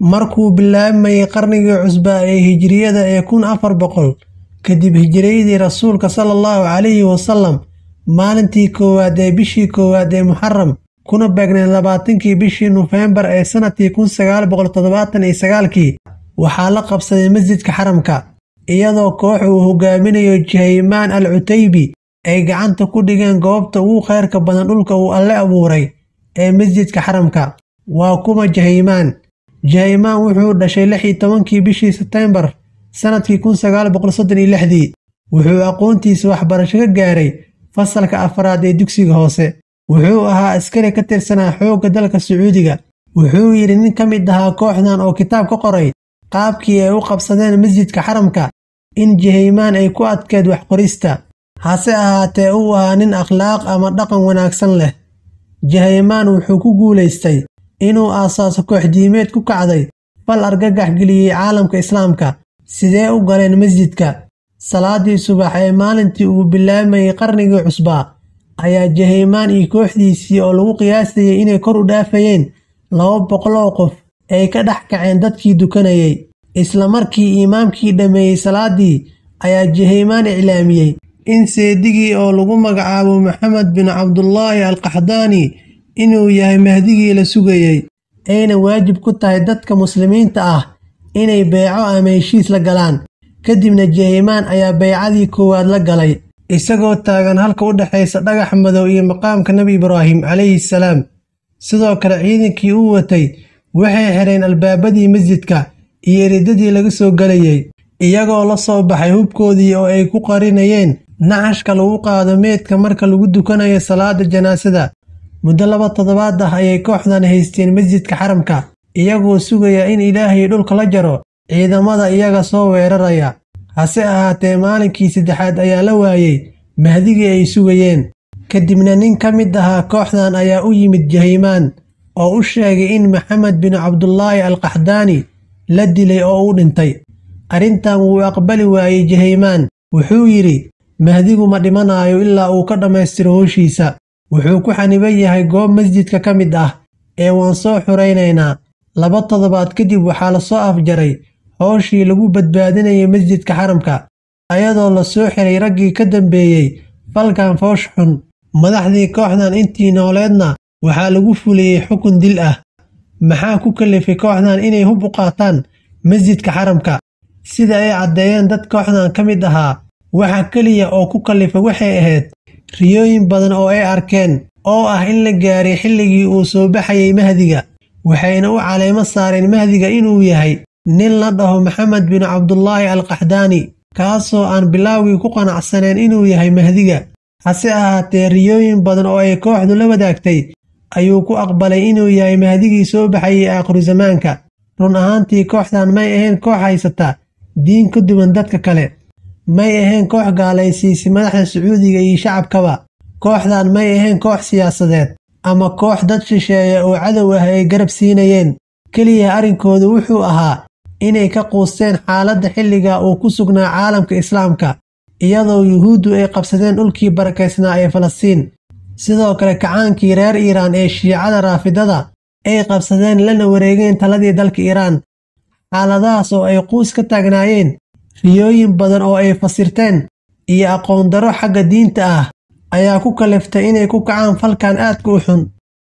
markuu bilaabmayay qarnigii cusbaa ee hijriyada ee kun afar boqol kadib hijriyadii rasuulka sala allahu calayhi wasalam maalintii koowaad ee bishii koowaad ee muxaram kuna beegneed labaatankii bishii nofembar ee sannadkii kun sagaal boqol toddobaatan iyo sagaalkii waxaa la qabsaday masjidka xaramka iyadoo koox uu hogaaminayo jihaymaan al cutaybi ay gacanta ku dhigeen goobta ugu khayrka badan dhulka uu alle abuuray ee masjidka xaramka waa kuma jahaymaan jahaymaan wuxuu dhashay lix iyo tobankii bishii sebtembar sannadkii kun sagaal boqol soddon iyo lixdii wuxuu aqoontiisa waxbarasho ka gaaray fasalka afraad ee dugsiga hoose wuxuu ahaa askari ka tirsanaa xoogga dalka sacuudiga wuxuu yidhi nin ka mid ahaa kooxdan oo kitaab ka qoray qaabkii ay u qabsadeen masjidka xaramka in jihaymaan ay ku adkeed wax qorista hase ahaatee uu ahaa nin akhlaaq ama dhaqan wanaagsan leh jihaymaan wuxuu ku guulaystay inuu aasaaso kooxdiimeed ku kacday fal argagax geliyey caalamka islaamka sidee u galeen masjidka salaadii subax ee maalintii uu bilaabayay qarnigii cusbaa ayaa jahaymaan iyo kooxdiisii oo lagu qiyaasayay inay kor u dhaafayeen laba boqol oo qof ay ka dhex kaceen dadkii dukanayay isla markii imaamkii dhammeeyey salaadii ayaa jahaymaan iclaamiyey in seedigii oo lagu magacaabo maxamed bin cabdulaahi alqaxdaani inuu yahay mahdigii la sugayey ayna waajib ku tahay dadka muslimiinta ah inay beeco ama heshiis la galaan kadibna jahaymaan ayaa baycadii koowaad la galay isagoo taagan halka u dhexaysa dhagax madow iyo maqaamka nebi ibraahim calayhi salaam sidoo kale ciidankii uu watay waxay xidheen albaabadii masjidka iyo eridadii laga soo gelayey iyagoo la soo baxay hubkoodii oo ay ku qarinayeen naxashka lagu qaado meedka marka lagu dukanayo salaada janaasada muddo laba toddobaad ah ayay kooxdan haysteen masjidka xaramka iyagoo sugaya in ilaahay dhulka la jaro ciidamada iyaga soo weeraraya hase ahaatee maalinkii saddexaad ayaa la waayey mahdigii ay sugayeen kadibna nin ka mid ahaa kooxdan ayaa u yimid jahaymaan oo u sheegay in maxamed bin cabdulaahi alqaxdaani la dilay oo uu dhintay arrintan wuu aqbali waayey jahaymaan wuxuu yidhi mahdigu ma dhimanaayo ilaa uu ka dhammaystiro howshiisa wuxuu ku xaniban yahay goob masjidka ka mid ah ee waan soo xuraynaynaa laba toddobaad kadib waxaa la soo afjaray howshii lagu badbaadinayay masjidka xaramka ayadoo la soo xiray raggii ka dambeeyey falkan foosh xun madaxdii kooxdan intii nooleedna waxaa lagu fuliyey xukun dil ah maxaa ku kalifay kooxdan inay hub u qaataan masjidka xaramka sida ay caddeeyeen dad kooxdan ka mid ahaa waxa keliya oo ku kalifa waxay ahayd riyooyin badan oo ay arkeen oo ah in la gaaray xilligii uu soo baxayay mahdiga waxayna u caleemo saareen mahdiga inuu yahay nin la dhaho maxamed bin cabdulaahi alqaxdaani kaasoo aan bilaawgii ku qanacsaneen inuu yahay mahdiga hase ahaatee riyooyin badan oo ay kooxdu la wadaagtay ayuu ku aqbalay inuu yahay mahdigii soo baxayay aakhiru zamaanka run ahaantii kooxdan may ahayn koox haysata diin ka duwan dadka kale may ahayn koox gaalaysiisay madaxda sacuudiga iyo shacabkaba kooxdan may ahayn koox siyaasadeed ama koox dad shisheeya oo cadow ah ay garab siinayeen keliya arrinkoodu wuxuu ahaa inay ka quusteen xaaladda xilliga uu ku sugnaa caalamka islaamka iyadoo yuhuuddu ay qabsadeen dhulkii barakaysnaa ee falastiin sidoo kale kacaankii reer iiraan ee shiicada raafidada ay qabsadeen lana wareegeen taladii dalka iiraan xaaladahaas oo ay quus ka taagnaayeen riyooyin badan oo ay fasirteen iyo aqoon darro xagga diinta ah ayaa ku kaliftay inay ku kacaan falkan aadka u xun